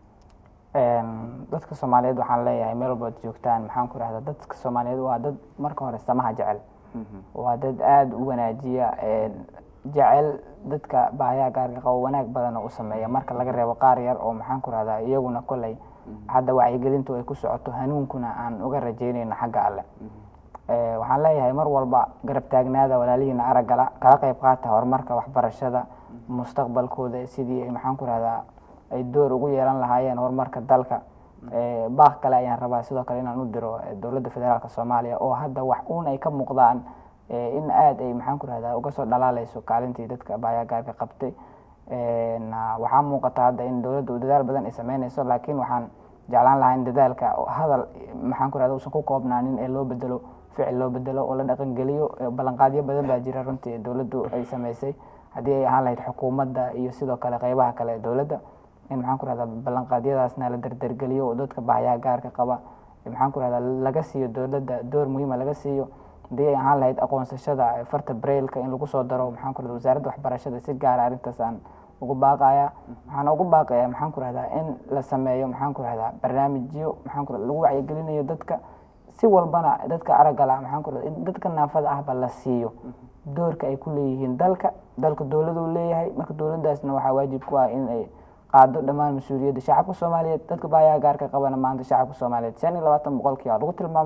Een, dadka soomaaliyeed waxaan leeyahay meel walba ad joogtaan maxaan ku rahdaa dadka soomaaliyeed waa dad marka hore samaha jecel waa dad aada u wanaajiya een, jecel dadka baahiyaha gaarka qabo wanaag badan oo u sameeya marka laga reebo qaar yar oo maxaan ku rahdaa iyaguna koley hadda wacyigelintu ay ku socoto hanuunkuna aan uga rajeynayno xagga alle Eh, waxaan leeyahay mar walba garab taagnaada walaalihiina araggala kala qayb qaata horumarka waxbarashada mustaqbalkooda sidii ay maxaan ku rahdaa ay door ugu yeelan lahaayeen horumarka dalka Eh, baaq kale ayaan rabaa sidoo kale inaan u diro eh, dowladda federaalka soomaaliya oo hadda wax uun ay ka muuqdaan eh, in aad ay maxaan ku rahdaa uga soo dhalaaleyso kaalintii dadka baayaa gaarka qabtay Een, ah, waxaa muuqata hadda in dowladda uu dadaal badan ay sameyneyso laakiin waxaan jeclaan lahaa in dadaalka oo hadal eh, maxaan ku rahdaa uusan ku koobnaanin ee loo bedelo ficil loo bedelo oo la dhaqangeliyo Eh, ballanqaadyo badan baa jira runtii ee dowladdu ay sameysay haddii ay ahaan lahayd xukuumadda iyo sidoo kale qeybaha kale ee dowladda in maxaan ku rahdaa ballanqaadyadaasna la derdergeliyo oo dadka baahiyaha gaarka qaba eh, maxaan ku rahdaa laga siiyo dowladda door muhiima laga siiyo haddii ay ahaan lahayd aqoonsashada eh, farta brailka in lagu soo daro maxaan ku rahdaa wasaaradda waxbarashada si gaara arrintaas aan ugu baaqaya waxaan ugu baaqaya maxaan ku rahdaa in la sameeyo maxaan ku rahdaa barnaamijyo maxaan ku rahdaa lagu wacyigelinayo dadka si walbana dadka araggala maxaan ku rahdaa in dadka naafada ahba la siiyo doorka ay ku leeyihiin dalka dalka dowladuu leeyahay marka dowladdaasna waxaa waajib ku ah in ay qaado dhammaan mas-uuliyadda shacabka soomaaliyeed dadka baayaha gaarka qabana maanta shacabka soomaaliyeed shan iyo labaatan boqolkii waa lagu tilmaamaa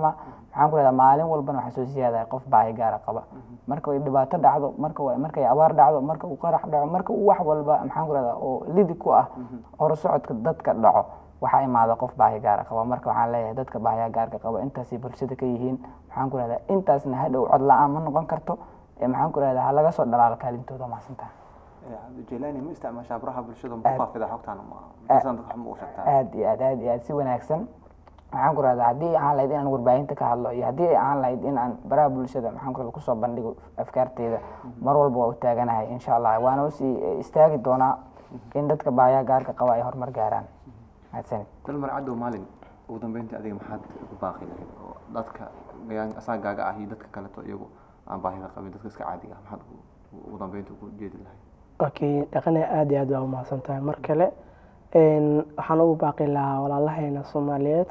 maxaan ku rahdaa maalin walbana waxaa soo siyaadaya qof baahi gaara qaba marka ay dhibaato dhacdo marka wa- markay abaar dhacdo marka uu qarax dhaco marka uu wax walba maxaan ku rahdaa oo lidi ku ah horusocodka dadka dhaco waxaa imaada qof baahi gaara qaba marka waxaan leeyahay dadka baahiya gaarka qaba intaasay bulshada ka yihiin maxaan ku rahdaa intaasna hadhow cod la-aan ma noqon karto ee maxaan ku rahdaa ha laga soo dhalaalo kaalintooda mahadsantaha cabdijelani ma isticmaashaa baraha bulshada ma Aad. ku faafida xogtaana ma miisaan dadka wax ma u sheegtaa aad iyo aad aad iyo aad si wanaagsan maxaan ku rahdaa haddii aan lahayd inaan warbaahinta ka hadlo iyo haddii aan lahayd in aan baraha bulshada maxaan ku rahdaa kusoo bandhigo afkaarteyda mar walba waa u taaganahay insha allah waana usii istaagi doonaa in dadka baahiya gaarka qaba ay horumar gaaraan mahadsanid dalmar cadow maalin ugu dambeyntii adiga maxaad ku baaqi lahayd oo dadka gayaan asaagaaga ah iyo dadka kaleto iyagu aan baahida qabin dadka iska caadiga ah maxaad ugu- ugu dambeyntii ku jeedi lahayd okay dhaqane aad iyo aad waa umahadsan tahay mar kale een, waxaan ugu baaqi lahaa walaalaheena soomaaliyeed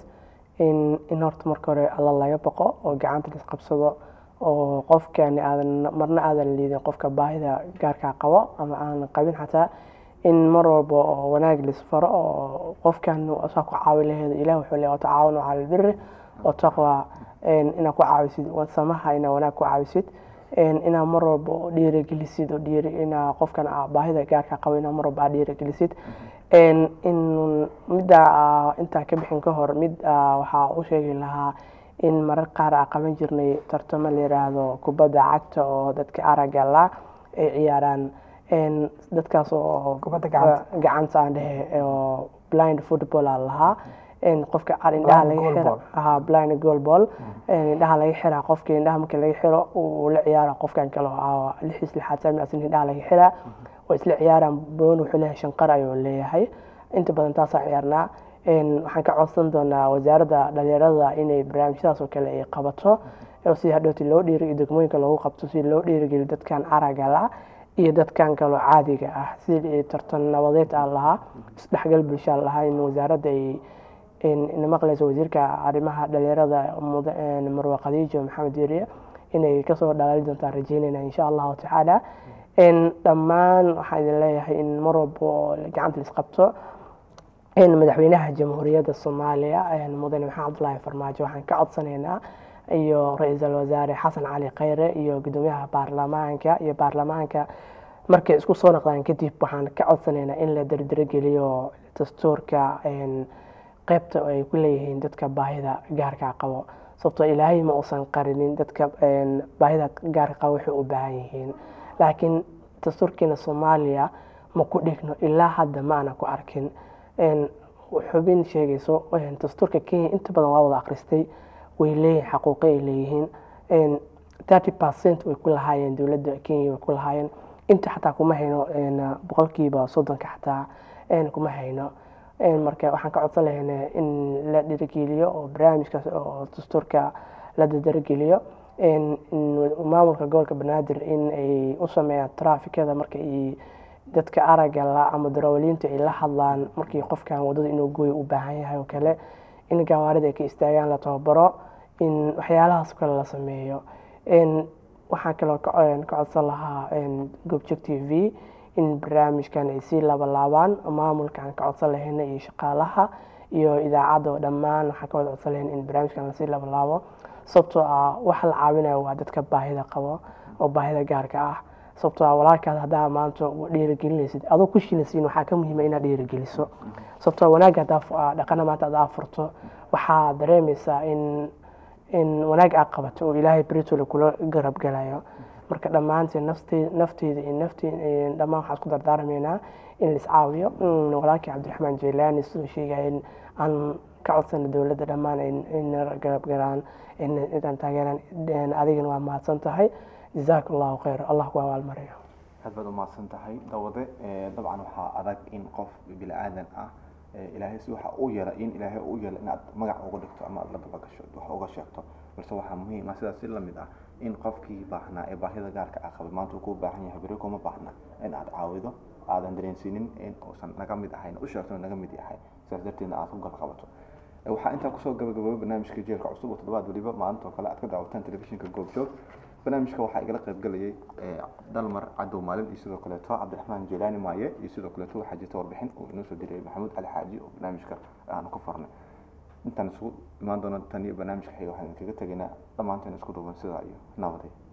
in in horta marka hore alla laga baqo oo gacanta la qabsado oo qofkani aadan marna aadan liidin qofka baahida gaarkaa qabo ama aan qabin xataa in mar walba oo wanaag lisfaro oo qofkan saa ku caawi laheedo ilah wuxuu leeyahay watacaawanu cala albiri wataqwa een, inaad ku caawisid samaha inaad wanaag ku caawisid een, inaad mar walba oo dhiirigelisid oo dhiiri inaa qofkan aa baahida gaarka qabo inaad mar walba aad dhiirigelisid een, in midda aa intaa ka bixin ka hor mid aa waxaa u sheegi lahaa in marar qaar aa qaban jirnay tartamo la yiraahdo kubadda cagta oo dadka aragga la ay ciyaaraan een, dadkaas oo Kubadda gacanta. gacanta aan dhehe oo blind football aa lahaa een, qofka ar indhaha Blind laga xira goalball. aha blind goal ball een, indhaha laga xiraa qofka indhaha marka laga xiro uu la ciyaara qofkan kale oo lixiis lixaad sami asin indhaha laga xiraa oo isla ciyaaraan boon wuxuu leeyahay shanqar ayuu leeyahay inta badan taasaa ciyaarnaa een, waxaan ka codsan doonaa wasaaradda dhalinyarada inay barnaamijyadaas oo kale ay qabato oo si hadhowti loo dhiiri iyo degmooyinka loogu qabto si loo dhiirigeliyo dadkan aragga la iyo dadkan kaloo caadiga ah sidii tartan nabadeed aan lahaa isdhexgal bulsha aan lahaa in wasaaradda ay in maqlayso wasiirka arrimaha dhalinyarada muda- een, marwe khadiijo maxamed yeriye inay kasoo dhalaali doontaan rajeynayna insha allahu tacaala een, dhammaan waxaan idin leeyahay in mar walba oo gacanta la isqabto in madaxweynaha jamhuuriyadda soomaaliya een, mudane maxamed cabdulaahi farmaajo waxaan ka codsanaynaa iyo ra-iisul wasaare xasan cali khayre iyo gudoomiyaha baarlamaanka iyo baarlamaanka markay isku soo noqdaan kadib waxaan ka codsanaynaa in la dardargeliyo dastuurka een, qaybta ay ku leeyihiin dadka baahida gaarka qabo sababtoo ilaahay ma uusan qarinin dadka een, baahida gaarka qabo waxay u baahan yihiin laakiin dastuurkeena soomaaliya ma ku dhigno ilaa hadda ma ana ku arkin een, xubin sheegayso een, dastuurka kenya inta badan waa wada akhristay way leeyihin xaquuqo ay leeyihiin een, 30 percent way ku lahaayeen dowladda kenya way ku lahaayeen inta xataa kuma hayno een, boqolkiiba soddonka xataa een, kuma hayno een, marka waxaan ka codsan lahaynaa in la dhirigeliyo oo barnaamijkaas oo dastuurka la dadargeliyo een, in maamulka gobolka banaadir in ay u sameeyaan traafikada marka ay dadka aragga la ama darawaliinta ay la hadlaan markii qofkan wadada inuu gooyo u baahan yahay oo kale in gawaarida ay ka istaagaan la tababaro in waxyaalahaas kale la sameeyo een, waxaan kaloo ka een, ka codsan lahaa een, goobjoog t v in barnaamijkan ay sii labalaabaan maamulkaan ka codsan lahayna iyo shaqaalaha iyo idaacadda oo dhammaan waxaan ka wada codsan lahayn in barnaamijkan lasii labalaabo sababtoo ah waxa la caawinayo waa dadka baahida qabo oo baahida gaarka ah sababtoo ah walaalkaas haddaa maanta u dhiirigelinaysid adoo ku shilansiin waxaa ka muhiima inaad dhiirigeliso sababtoo ah wanaagga haddaa fu- ah, dhaqana maanta haddaa furto waxaa dareemaysaa in in wanaag aad qabato oo ilaahay beritole kula garab galayo marka dhammaanteen nafte- nafteyda iyo nafte dhammaan waxaan isku dardaarmaynaa in la iscaawiyo Mm, walaalkii cabdiraxmaan jeylaani siduu sheegaya in aan ka codsana dowladda dhammaan in in garab galaan in intaan taageeraan een, adigana waa mahadsan tahay jazaak allahu khayr allah ku abaalmariyo aad baad umahadsan tahay dawade ee, dabcan waxaa adag in qof bini aadan ah ee, ilaahay si waxa u yeela in ilaahay u yeela inaad magac uga dhigto ama aad la dabagasho wax uga sheegto balse waxaa muhiim ah sidaas si lamid ah in qofkii baahnaa ee baahida gaarka ah qabay maanta uu kuu baahan yahay beri kuma baahna in aad caawido aadan dareensiinin in uusan naga mid ahayn u sheegto inuu naga mid yahay sidaas darteedna aad ku galqabato Ee, waxaa intaa kusoo gabagaboobay barnaamijka jeelka cusub oo toddobaad weliba maalinta oo kale aad ka daawataan telefishinka goobjoog barnaamijka waxaa igala qayb galayay ee, dalmar cadow maalin iyo sidoo kaleeto cabdiraxmaan jeelaani maaye iyo sidoo kaleeto waxaa jirta warbixin uu inoo soo diray maxamuud cali xaaji oo barnaamijka aanu ku farnay intaan isugu imaan doono tan iyo barnaamijka xiga waxaan kaga tegaynaa dhammaanteen isku duuban sidaa iyo nabadey